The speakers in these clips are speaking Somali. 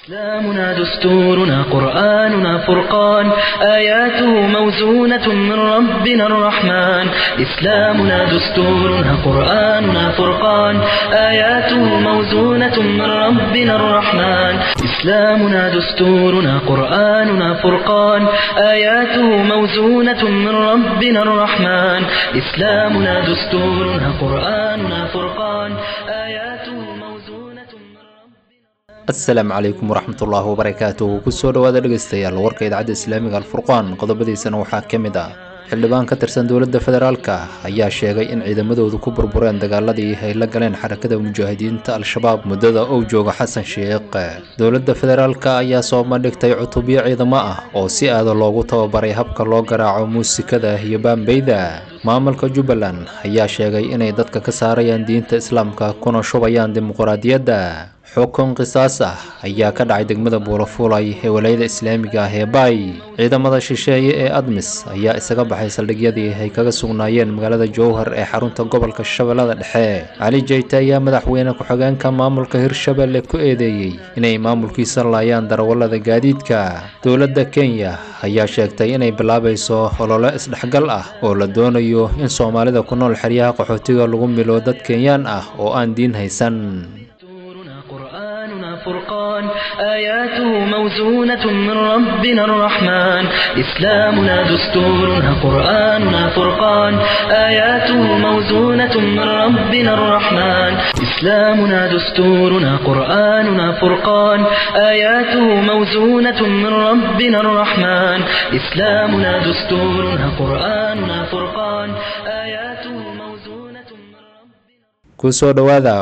إسلامنا دستورنا قرآننا فرقان آياته موزونة من ربنا الرحمن إسلامنا دستورنا قرآننا فرقان آياته موزونة من ربنا الرحمن إسلامنا دستورنا قرآننا فرقان آياته موزونة من ربنا الرحمن إسلامنا دستورنا قرآننا فرقان آياته موزونة من ربنا asalaamu calaykum waraxmatullaahi wabarakaatuhu kusoo dhowaada dhegaystayaal warka idaacadda islaamiga alfurqaan qodobadiisana waxaa ka mid ah xildhibaan ka tirsan dowladda federaalka ayaa sheegay in ciidamadoodu ku burbureen dagaaladii ay la galeen xarakada mujaahidiinta al-shabaab muddada uu jooga xasan sheekh dowladda federaalka ayaa soo bandhigtay cutubyo ciidamo ah oo si aada loogu tababaray habka loo garaaco muusikada iyo baambeyda maamulka jubbaland ayaa sheegay inay dadka ka saarayaan diinta islaamka kuna shubayaan dimuquraadiyadda xukun qisaas ah ayaa ka dhacay degmada buulafuulay ee walayada islaamiga ah ee baay ciidamada shisheeye ee admis ayaa isaga baxay saldhigyadii ay kaga sugnaayeen magaalada jowhar ee xarunta gobolka shabeellada dhexe cali jeyte ayaa madaxweyne ku-xigeenka maamulka hirshabelle ku eedeeyey inay maamulkiisa laayaan darawallada gaadiidka dowladda kenya ayaa sheegtay inay bilaabayso olole isdhexgal ah oo la doonayo in soomaalida ku nool xeryaha qaxootiga lagu milo dad kenyaan ah oo aan diin haysan دستورنا قرآننا فرقان آياته موزونة من ربنا الرحمن إسلامنا دستورنا قرآننا فرقان آياته موزونة من ربنا الرحمن إسلامنا دستورنا قرآننا فرقان آياته موزونة من ربنا الرحمن إسلامنا دستورنا قرآننا فرقان آياته موزونة من ربنا kusoo dhowaada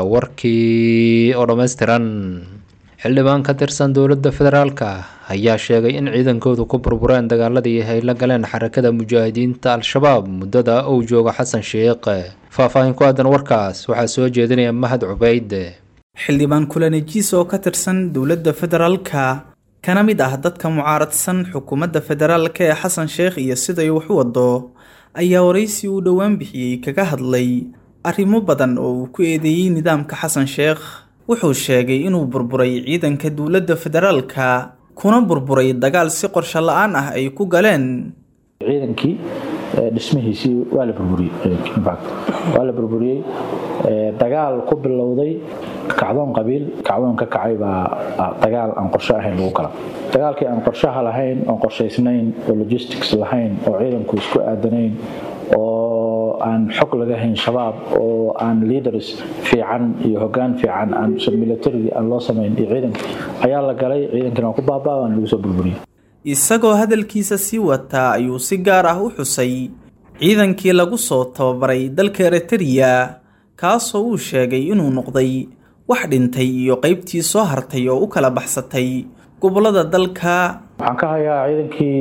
warkii oo dhammaystiran xildhibaan ka tirsan dowladda federaalka ayaa sheegay in ciidankoodu ku burbureen dagaaladii ay la galeen xarakada mujaahidiinta al-shabaab muddada uu jooga xasan sheekh faahfaahin ku aadan warkaas waxaa soo jeedinaya mahad cubeyd xildhibaan kulanejiis oo ka tirsan dowladda federaalka kana mid ah dadka mucaaradsan xukuumadda federaalka ee xasan sheekh iyo siday wax u wado ayaa waraysi uu dhowaan bixiyey kaga hadlay arrimo badan oo uu ku eedeeyey nidaamka xasan sheekh wuxuu sheegay inuu burburay ciidanka dowladda federaalka kuna burburay dagaal si qorsho la-aan ah ay ku galeen ciidankii dhismihiisii waa la burburiyey ciidankii infact waa la burburiyey dagaal ku bilowday kacdoon qabiil kacdoon ka kacay baa dagaal aan qorsho ahayn lagu kala dagaalkii aan qorshaha lahayn oon qorshaysnayn oo logistics lahayn oo ciidanku isku aadanayn oo aan xog laga hayn shabaab oo aan leaders fiican iyo hogaan fiican aan military aan loo samayn iyo ciidanka ayaa la galay ciidankina waa ku baabaa waana lagu soo burburiyey isagoo hadalkiisa sii wataa ayuu si gaar ah u xusay ciidankii lagu soo tababaray dalka eritariya kaasoo uu sheegay inuu noqday wax dhintay iyo qaybtii soo hartay oo u kala baxsatay gobollada dalka waxaan ka hayaa ciidankii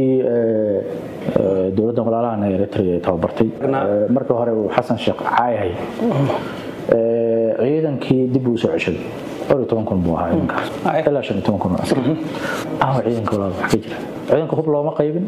dowladda walaalahan ee eritrea ay tababartay markii hore uu xasan sheekh caayhay ciidankii dib uu soo ceshaday dhowr iyo toban kun buu ahaa ciidankaas ilaa shan iyo toban kun askar awa ciidanka walaal wax ka jira ciidanka hub looma qaybin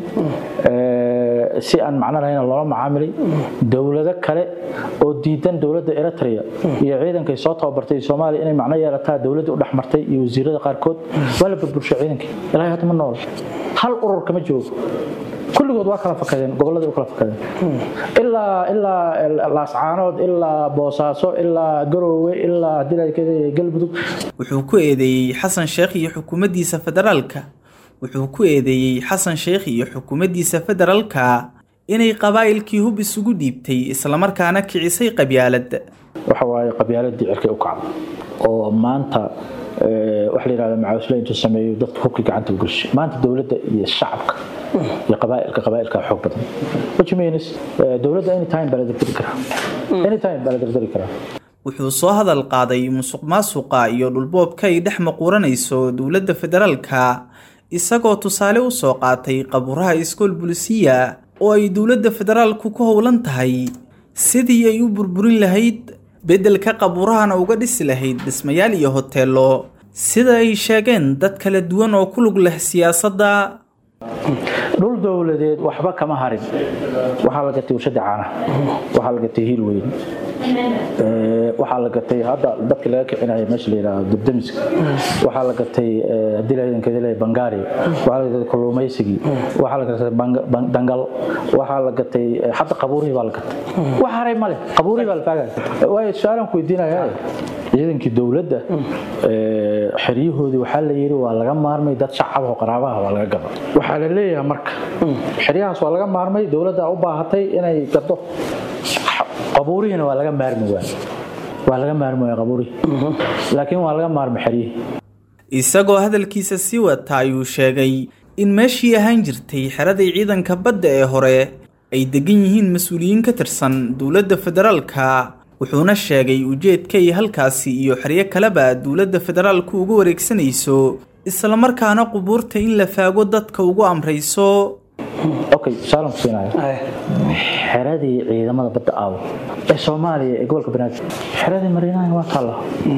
si aan macno lahayn loola macaamilay dowlado kale oo diidan dowladda eritrea iyo ciidankay soo tababartay soomaaliya inay macno yeelataa dowladda u dhexmartay iyo wasiirada qaarkood waa la burburshay ciidankii ilaahay hadda ma nool hal urur kama joogo kulligood waa kala fakadeen gobolladii u kala fakadeen ilaa ilaa laascaanood ilaa boosaaso ilaa garoowe ilaa dilalkeeda galmudug wuxuu ku eedeeyey xasan sheekh iyo xukuumaddiisa federaalka wuxuu ku eedeeyey xasan sheekh iyo xukuumaddiisa federaalka inay qabaa'ilkii hub isugu dhiibtay islamarkaana kicisay qabyaalad waxa waaye qabyaaladii cirkay u kacda oo maanta waxa la yidhahda macawisle intuu sameeyo dadka hubkii gacanta u gelshay maanta dowladda iyo shacabka iyo qabaa'ilka qabaa'ilka xoog badan which means dowladda anytime baa la dardari karaa anytime baa la dardari karaa wuxuu soo hadal qaaday musuq maasuqa iyo dhulboobka ay dhex maquuranayso dowladda federaalka isagoo tusaale u soo qaatay qabuuraha iskool bulisiya oo ay dowladda federaalku ku howlan tahay sidii ay u burburin lahayd beddelka qabuurahana uga dhisi lahayd dhismayaal iyo hoteelo sida ay sheegeen dad kala duwan oo ku lug leh siyaasadda dhul dowladeed waxba kama harin waxaa la gatay warshada caanaha waxaa la gatay hiil weyn waxaa la gatay hadda dadka laga kicinaya meesha la yidhaahdo dubdamiska waxaa la gatay haddii la ciidankeeda leeyahay bangaari waxaa la gatay kalluumaysigii waxaa la gatay dangal waxaa la gatay xataa qabuurihii baa la gatay wax haray male qabuurihii baa la faagaya waayo su-aalan ku weydiinaya ciidankii dowladda xeryahoodii waxaa la yidhi waa laga maarmay dad shacab oo qaraabaha waa laga gado waxaa la leeyahay marka xeryahaas waa laga maarmay dowladda u baahatay inay gado qabuurihiina waa laga maarmi waay waa laga maarmi waaya qabuurihii laakiin waa laga maarmi xeryihii isagoo hadalkiisa sii wata ayuu sheegay in meeshii ahaan jirtay xeradii ciidanka badda ee hore ay degan yihiin mas-uuliyiin ka tirsan dowladda federaalka wuxuuna sheegay ujeedkay halkaasi iyo xeryo kaleba dowladda federaalku ugu wareegsanayso islamarkaana qubuurta in la faago dadka ugu amrayso okay saalan ku siinayo xeradii ciidamada badda aawo ee soomaaliya ee gobolka banaadir xeradii mariinaha waa taalla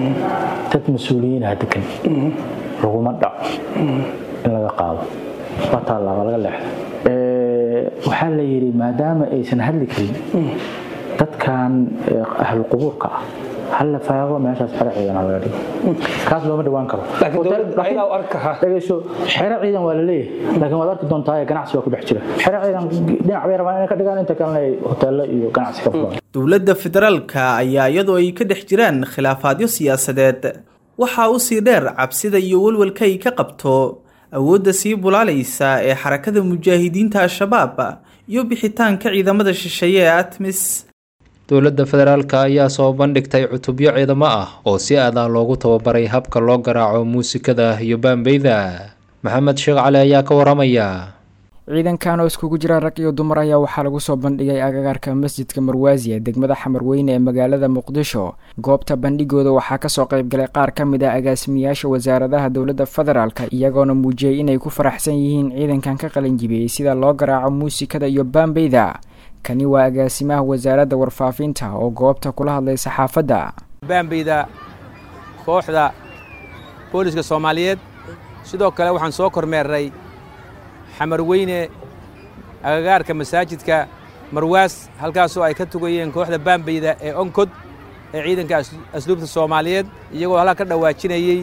dad mas-uuliyiinaha degan laguma dhaco in laga qaado waa taalla waa laga leexda waxaa la yidhi maadaama aysan hadli karin dadkan ahlu qubuurka ah hal la faago meeshaas xero ciidan laga dhigo kaas looma dhawaan karo dhegeyso xero ciidan waa la leeyahay laakiin waad arki doontaa ganacsi waa ku dhex jira xero ciidan dhinac bay rabaan inay ka dhigaan inta kalena ay hoteelo iyo ganacsi ka fulaan dowladda federaalka ayaa iyadoo ay ka dhex jiraan khilaafaadyo siyaasadeed waxaa u sii dheer cabsida iyo walwalka ay ka qabto awoodda sii bulaalaysa ee xarakada mujaahidiinta al-shabaab iyo bixitaanka ciidamada shisheeye ee atmis dowladda federaalka ayaa soo bandhigtay cutubyo ciidamo ah oo si aadah loogu tababaray habka loo garaaco muusikada iyo baambeyda maxamed sheekh cali ayaa ka waramaya ciidankan oo iskugu jira rag iyo dumar ayaa waxaa lagu soo bandhigay agagaarka masjidka marwaasi ee degmada xamarweyne ee magaalada muqdisho goobta bandhigooda waxaa kasoo qaybgalay qaar ka mid ah agaasimiyaasha wasaaradaha dowladda federaalka iyagoona muujiyey inay ku faraxsan yihiin ciidankan ka qalinjibiyey sida loo garaaco muusikada iyo baambeyda kani waa agaasimaha wasaaradda warfaafinta oo goobta kula hadlay saxaafadda baambeyda kooxda booliska soomaaliyeed sidoo kale waxaan soo kormeernay xamarweyne agagaarka masaajidka marwaas halkaasoo ay ka tugayeen kooxda baambeyda ee onkod ee ciidanka asluubta soomaaliyeed iyagoo halkaa ka dhawaajinayey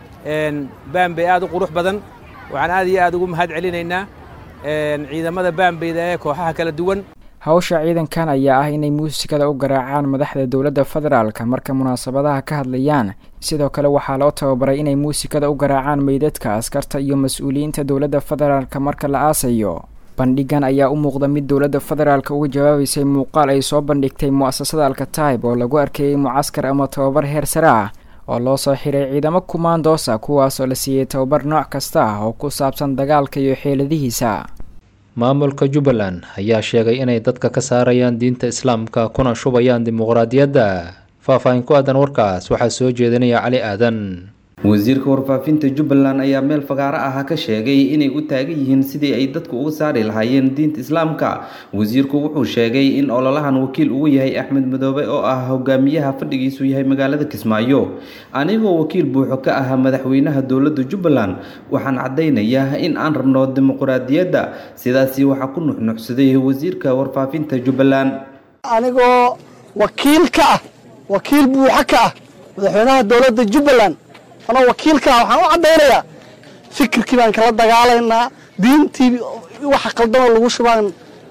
baambey aad u qurux badan waxaan aad iyo aad ugu mahad celinaynaa ciidamada baambeyda ee kooxaha kala duwan hawsha ciidankan ayaa ah inay muusikada u garaacaan madaxda dowladda federaalka marka munaasabadaha ka hadlayaan sidoo kale waxaa loo tababaray inay muusikada u garaacaan meydadka askarta iyo mas-uuliyiinta dowladda federaalka marka la aasayo bandhigan ayaa u muuqda mid dowladda federaalka uga jawaabaysay muuqaal ay soo bandhigtay mu'asasada alkataib oo lagu arkeeyey mucaskar ama tababar heer sare ah oo loo soo xiray ciidamo kumaandoosa kuwaasoo la siiyey tababar nooc kasta ah oo ku saabsan dagaalka iyo xeeladihiisa maamulka jubbaland ayaa sheegay inay dadka ka saarayaan diinta islaamka kuna shubayaan dimuqraadiyadda faahfaahin ku aadan warkaas waxaa soo jeedinaya cali aadan wasiirka warfaafinta jubbaland ayaa meel fagaaro ah ka sheegay inay u taagan yihiin sidii ay dadku uga saari lahaayeen diinta islaamka wasiirku wuxuu sheegay in ololahan wakiil ugu yahay axmed madoobe oo ah hogaamiyaha fadhigiisu yahay magaalada kismaayo anigoo wakiil buuxo ka ah madaxweynaha dowladda jubbaland waxaan caddaynayaa in aan rabno dimuqraadiyadda sidaasi waxaa ku nuxnuxsaday wasiirka warfaafinta jubbaland anigoo wakiil ka ah wakiil buuxo ka ah madaxweynaha dowladda jubbaland anoo wakiilka ah waxaan u caddaynayaa fikirkii baan kala dagaalaynaa diintii waxa qaldanoo lagu shubaan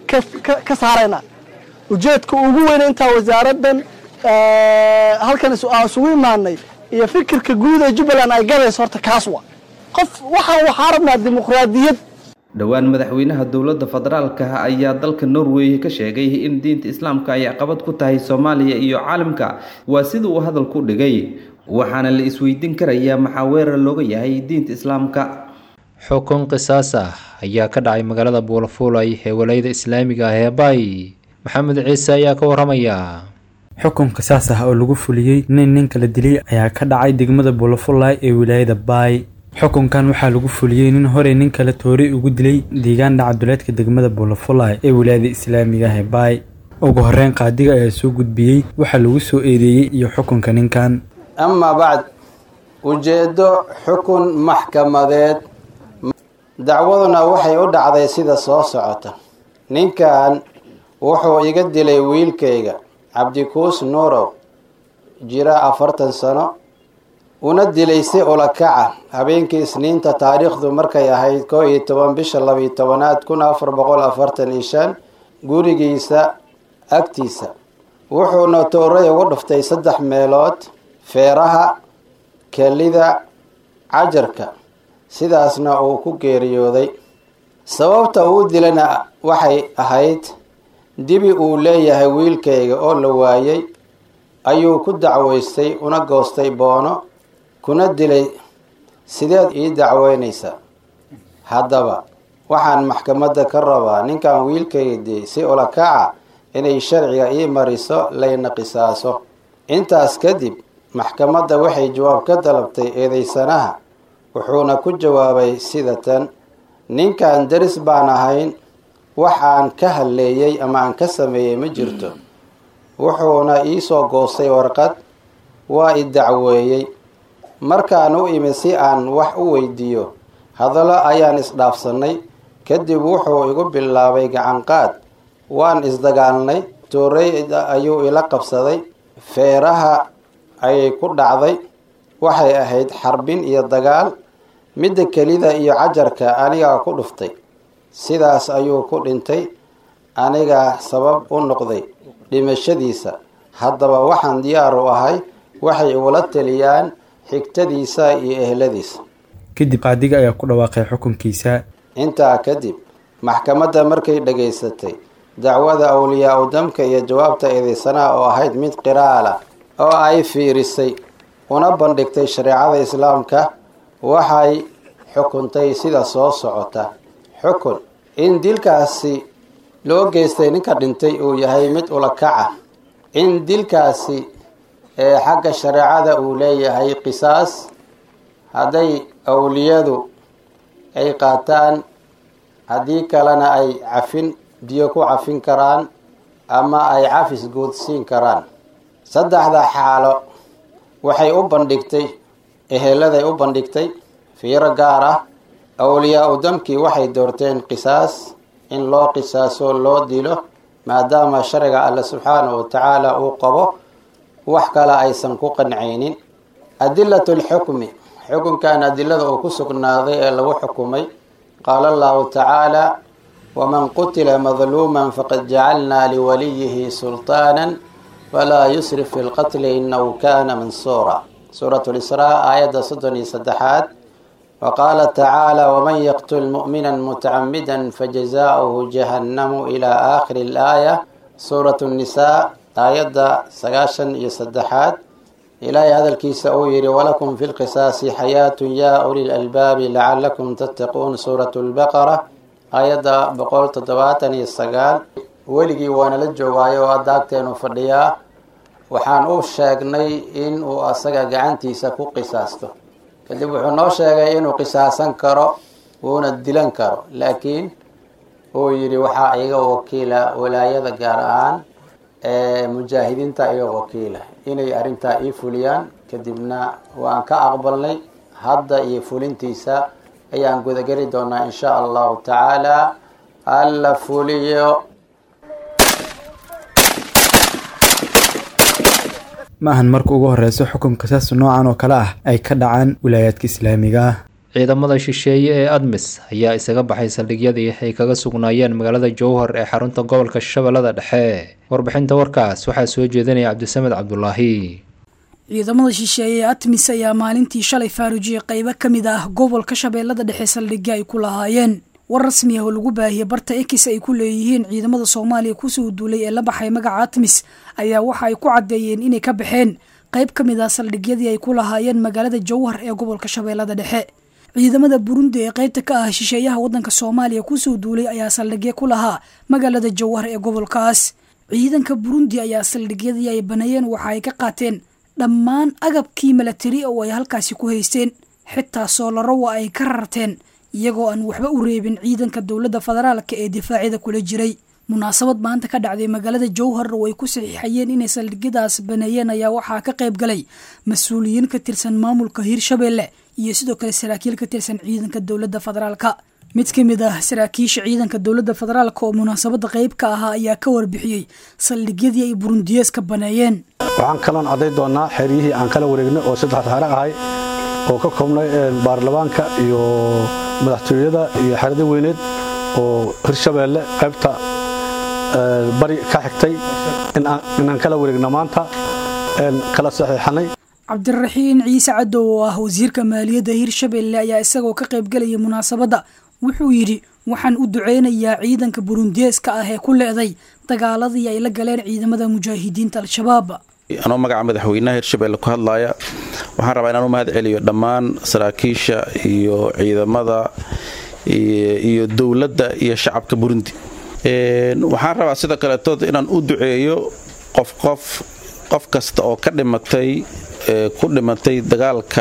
ka saaraynaa ujeedka ugu weyna intaa wasaaraddan halkan aan isugu imaanay iyo fikirka guud ee jubbaland ay galayso horta kaas wa qof waxaan waxaa rabnaa dimuqraadiyad dhowaan madaxweynaha dowladda federaalka ayaa dalka norway ka sheegay in diinta islaamka ay caqabad ku tahay soomaaliya iyo caalamka waa sida uu hadalku dhigay waxaana la isweydiin karayaa maxaa weerar looga yahay diinta islaamka xukun qisaas ah ayaa ka dhacay magaalada buulafuulay ee walayada islaamiga ah ee baay maxamed ciise ayaa ka waramaya xukun qisaas ah oo lagu fuliyey nin nin kala dilay ayaa ka dhacay degmada buulafulay ee wilaayada baay xukunkan waxaa lagu fuliyey nin horey nin kale toori ugu dilay deegaan dhacaduleedka degmada buulafulay ee wilaayada islaamiga ah ee baay ugu horeyn qaadiga ayaa soo gudbiyey waxaa lagu soo eedeeyey iyo xukunka ninkan amaa bacd ujeeddo xukun maxkamadeed dacwaduna waxay u dhacday sida soo socota ninkan wuxuu iga dilay wiilkayga cabdikuus nuurow jira afartan sano una dilay si ulakaca habeenkii isniinta taariikhdu markay ahayd koo iyo toban bisha labiyo tobanaad kun afar boqol afartan iyo shan gurigiisa agtiisa wuxuuna tooray ugu dhuftay saddex meelood feeraha kelida cajarka sidaasna uu ku geeriyooday sababta uu dilana waxay ahayd dibi uu leeyahay wiilkayga oo la waayay ayuu ku dacwaystay una goostay boono kuna dilay sideed ii dacweynaysa haddaba waxaan maxkamadda ka rabaa ninkan wiilkayga diyey si ulakaca inay sharciga ii mariso layna qisaaso intaas kadib maxkamadda waxay jawaab ka dalabtay eedeysanaha wuxuuna ku jawaabay sida tan ninkan daris baan ahayn wax aan ka hadleeyey ama aan ka sameeyey ma jirto wuxuuna iisoo goostay warqad waa i dacweeyey markaan u imid si aan wax u weydiiyo hadallo ayaan isdhaafsannay kadib wuxuu igu bilaabay gacanqaad waan isdagaalnay toorey ayuu ila qabsaday feeraha ayay ku dhacday waxay ahayd xarbin iyo dagaal midda kelida iyo cajarka anigaa ku dhuftay sidaas ayuu ku dhintay anigaa sabab u noqday dhimashadiisa haddaba waxaan diyaar u ahay waxay igula taliyaan xigtadiisa iyo ehladiisa kadib qaadiga ayaa ku dhawaaqay xukunkiisa intaa kadib maxkamadda markay dhagaysatay dacwada awliyaa u damka iyo jawaabta eedeysanaha oo ahayd mid qiraala oo ay fiirisay una bandhigtay shareecada islaamka waxay xukuntay sida soo socota xukun in dilkaasi loo geystay ninka dhintay uu yahay mid ulakaca in dilkaasi ee xagga shareecada uu leeyahay qisaas hadday awliyadu ay qaataan haddii kalena ay cafin biyo ku cafin karaan ama ay cafis guudsiin karaan saddexda xaalo waxay u bandhigtay eheladay u bandhigtay fiiro gaar ah awliyaa u damkii waxay doorteen qisaas in loo qisaaso loo dilo maadaama sharciga alle subxaanahu watacaala uu qabo wax kale aysan ku qancaynin adilatu lxukmi xukunkan adilada uu ku sugnaaday ee lagu xukumay qaala allahu tacaala waman qutila madluuman faqad jacalnaa liwaliyihi sulطaana falaa yusrif fi lqatli inahu kana mansuura suurat lisraa aayadda soddon iyo saddexaad wa qaala tacaala waman yaqtul mu'mina mutacamida fajazaauhu jahannamu ilaa aakhiri alaaya suurat nnisaa aayadda sagaashan iyo saddexaad ilaahay hadalkiisa uu yihi walakum fi lqisaasi xayaatun yaa uli lalbaabi lacalakum tattaquun suurat lbaqara aayadda boqol toddobaatan iyo sagaal weligii waana la joogaayo oo adaagteenu fadhiyaa waxaan u sheegnay in uu asaga gacantiisa ku qisaasto kadib wuxuu noo sheegay inuu qisaasan karo wuuna dilan karo laakiin uu yidhi waxaa iga wakiila walaayada gaar ahaan ee mujaahidiinta iga wakiila inay arrintaa ii fuliyaan kadibna waan ka aqbalnay hadda iyo fulintiisa ayaan gudageli doonaa in sha allahu tacaala alla fuliyo ma ahan marka ugu horeyso xukunka saas noocan oo kale ah ay ka dhacaan wilaayaadka islaamiga ah ciidamada shisheeye ee admis ayaa isaga baxay saldhigyadii ay kaga sugnaayeen magaalada jowhar ee xarunta gobolka shabeellada dhexe warbixinta warkaas waxaa soo jeedinaya cabdisamed cabdulaahi ciidamada shisheeye ee atmis ayaa maalintii shalay faarujiyey qeybo ka mid ah gobolka shabeellada dhexe saldhigyo ay ku lahaayeen war rasmi ah oo lagu baahiyey barta ekis ay ku leeyihiin ciidamada soomaaliya kusoo duulay ee la baxay magaca atmis ayaa waxa ay ku caddeeyeen inay ka baxeen qeyb ka mid ah saldhigyadii ay ku lahaayeen magaalada jowhar ee gobolka shabeellada dhexe ciidamada burundi ee qeybta ka ah shisheeyaha waddanka soomaaliya kusoo duulay ayaa saldhigyo ku lahaa magaalada jowhar ee gobolkaas ciidanka burundi ayaa saldhigyadii ay baneeyeen waxa ay ka qaateen dhammaan agabkii milatari oo ay halkaasi ku haysteen xitaa soolaro waa ay ka rarteen iyagoo aan waxba u reebin ciidanka dowladda federaalka ee difaacyada kula jiray munaasabad maanta ka dhacday magaalada jowhar oo ay ku saxiixayeen inay saldhigyadaas baneeyeen ayaa waxaa ka qayb galay mas-uuliyiin ka tirsan maamulka hirshabeelle iyo sidoo kale saraakiil ka tirsan ciidanka dowladda federaalka mid ka mid ah saraakiisha ciidanka dowladda federaalk oo munaasabadda qayb ka ahaa ayaa ka warbixiyey saldhigyadii ay burundiyees ka baneeyeen waxaan kaloon cadday doonnaa xeryihii aan kala wareegnay oo saddex xere ahay oo ka koobnay baarlamaanka iyo madaxtooyada iyo xerada weyneed oo hirshabeelle qaybta bari ka xigtay inaan kala wareegna maanta kala saxiixanay cabdiraxiin ciise cadow oo ah wasiirka maaliyadda hirshabelle ayaa isagoo ka qaybgelaya munaasabadda wuxuu yidhi waxaan u duceynayaa ciidanka burundiyeeska ah ee ku leeday dagaaladii ay la galeen ciidamada mujaahidiinta al-shabaab anoo magaca madaxweynaha hirshabelle ku hadlaaya waxaan rabaa inaan u mahad celiyo dhammaan saraakiisha iyo ciidamada iyo dowladda iyo shacabka burundi waxaan rabaa sidoo kaletood inaan u duceeyo qof qof qof kasta oo ka dhimatay ku dhimatay dagaalka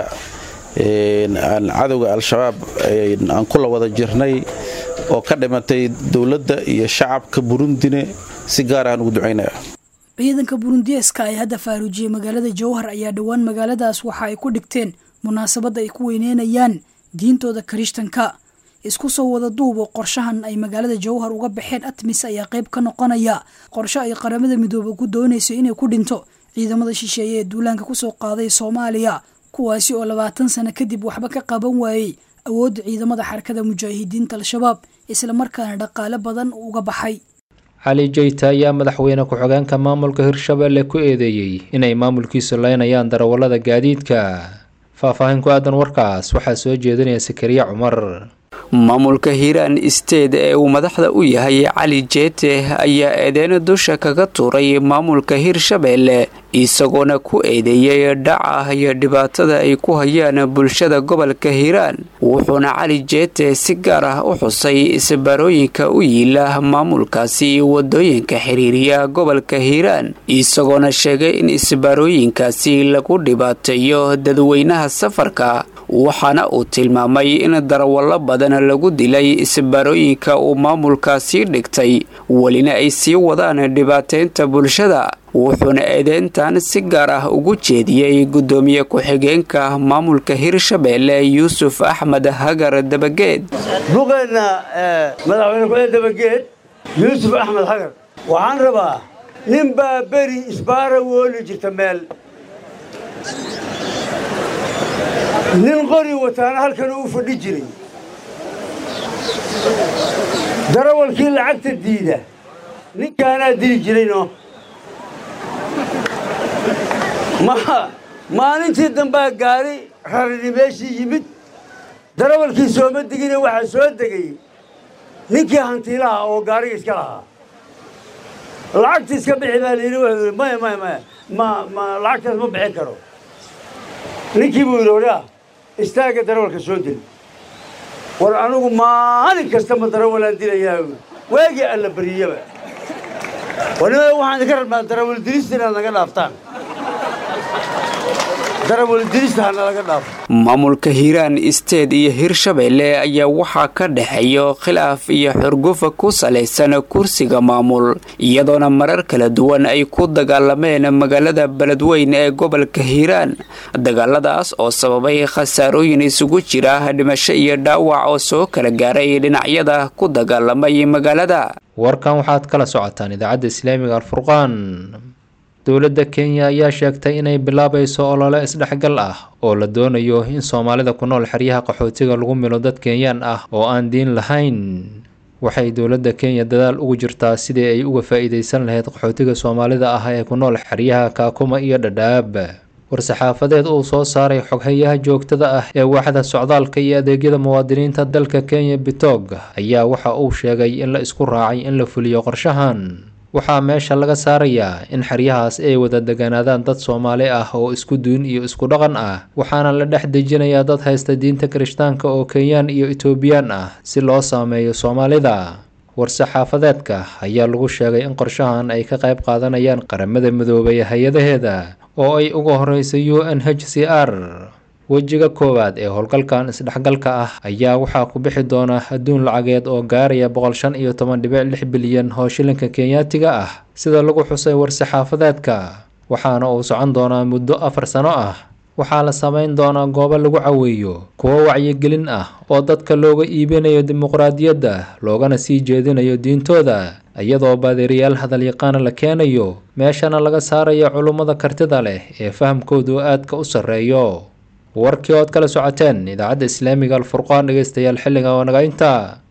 cadowga al-shabaab aan kula wada jirnay oo ka dhimatay dowladda iyo shacabka burundine si gaar ahaan ugu ducaynaya ciidanka burundiyeeska ay hadda faaruujiyey magaalada jowhar ayaa dhowaan magaaladaas waxa ay ku dhigteen munaasabadda ay ku weyneynayaan diintooda kirishtanka isku soo wada duubo qorshahan ay magaalada jowhar uga baxeen atmis ayaa qayb ka noqonaya qorsho ay qaramada midoobe ku doonayso inay ku dhinto ciidamada shisheeye ee duulaanka kusoo qaaday soomaaliya kuwaasi oo labaatan sano kadib waxba ka qaban waayey awoodda ciidamada xarakada mujaahidiinta al-shabaab islamarkaana dhaqaale badan uga baxay cali jeyta ayaa madaxweyne ku-xigeenka maamulka hirshabelle ku eedeeyey inay maamulkiisu leynayaan darawallada gaadiidka faahfaahin ku aadan warkaas waxaa soo jeedinaya sakariya cumar maamulka hiiraan isteed ee uu madaxda u yahay cali jeete ayaa eedeyn dusha kaga tuuray maamulka hirshabelle isagoona ku eedeeyey dhaca iyo dhibaatada ay ku hayaan bulshada gobolka hiiraan wuxuuna cali jeete si gaar ah u xusay isbaarooyinka u yiila maamulkaasi wadooyinka xiriiriya gobolka hiiraan isagoona sheegay in isbaarooyinkaasi lagu dhibaateeyo dadweynaha safarka waxaana uu tilmaamay in darawallo badan lagu dilay isbaarooyinka uu maamulkaasii dhigtay welina ay sii wadaan dhibaateynta bulshada wuxuuna eedeyntan si gaar ah ugu jeediyey guddoomiye ku-xigeenka maamulka hirshabelle yuusuf axmed hagar dabageed buqeenna madaxweyne ku-xigeen dabageed yuusuf axmed hagar waxaan rabaa nin baa beri isbaara wooli jirta meel nin qori wataana halkan uu fadhi jiray darawalkii lacagta diida ninkaanaa dili jirayno maalintii dambaa gaari rarini meeshii yimid darawalkii sooma degine waxaa soo degay ninkii hantiilaha oo gaariga iska lahaa lacagta iska bixi baa layidhi wuxuu yidhi maya maya maya ma ma lacagtaas ma bixin karo ninkii buu yidhi oraa istaagga darawalka soo deli war anugu maalin kasta ma darawalaan dilayaa waagii alla bariyaba wanima waxaan idinka rabnaa darawal dilista inaad naga dhaaftaan darawal dilista hana laga dhaafo maamulka hiiraan isteed iyo hirshabelle ayaa waxaa ka dhexeeyo khilaaf iyo xurgufa ku salaysan kursiga maamul iyadoona marar kala duwan ay ku dagaalameen magaalada beledweyn ee gobolka hiiraan dagaaladaas oo sababay khasaarooyin isugu jira dhimasho iyo dhaawac oo soo kala gaaray dhinacyada ku dagaalamay magaalada warkan waxaad kala socotaan idaacadda islaamiga alfurqaan dowladda kenya ayaa sheegtay inay bilaabayso olole isdhexgal ah oo la doonayo in soomaalida ku nool xeryaha qaxootiga lagu milo dad kenyaan ah oo aan diin lahayn waxay dowladda kenya dadaal ugu jirtaa sidii ay uga faa-iideysan lahayd qaxootiga soomaalida ah ee ku nool xeryaha kaakuma iyo dhadhaab war-saxaafadeed uu soo saaray xoghayaha joogtada ah ee waaxda socdaalka iyo adeegyada muwaadiniinta dalka kenya bitog ayaa waxa uu sheegay in la isku raacay in la fuliyo qorshahan waxaa meesha laga saarayaa in xeryahaas ay wada deganaadaan dad soomaali ah oo isku duun iyo isku dhaqan ah waxaana la dhex dejinayaa dad haysta diinta kirishtaanka oo kenyaan iyo etoobiyaan ah si loo saameeyo soomaalida war-saxaafadeedka ayaa lagu sheegay in qorshahan ay ka qayb qaadanayaan qaramada midoobay hay-adaheeda oo ay uga horeysay u n h c r wejiga koowaad ee howlgalkan isdhexgalka ah ayaa waxaa ku bixi doona adduun lacageed oo gaaraya boqol shan iyo toban dhibic lix bilyan oo shilinka kenyaatiga ah sida lagu xusay war-saxaafadeedka waxaana uu socon doonaa muddo afar sano ah waxaa la samayn doonaa goobo lagu caweeyo kuwo wacyigelin ah oo dadka looga iibinayo dimuqraadiyadda loogana sii jeedinayo diintooda iyadoo baadiriyaal hadalyaqaana la keenayo meeshana laga saarayo culummada kartida leh ee fahamkoodu aadka u sarreeyo warkii ood kala socoteen idaacadda islaamiga alfurqaan dhegeystayaal xilliga oo naga intaa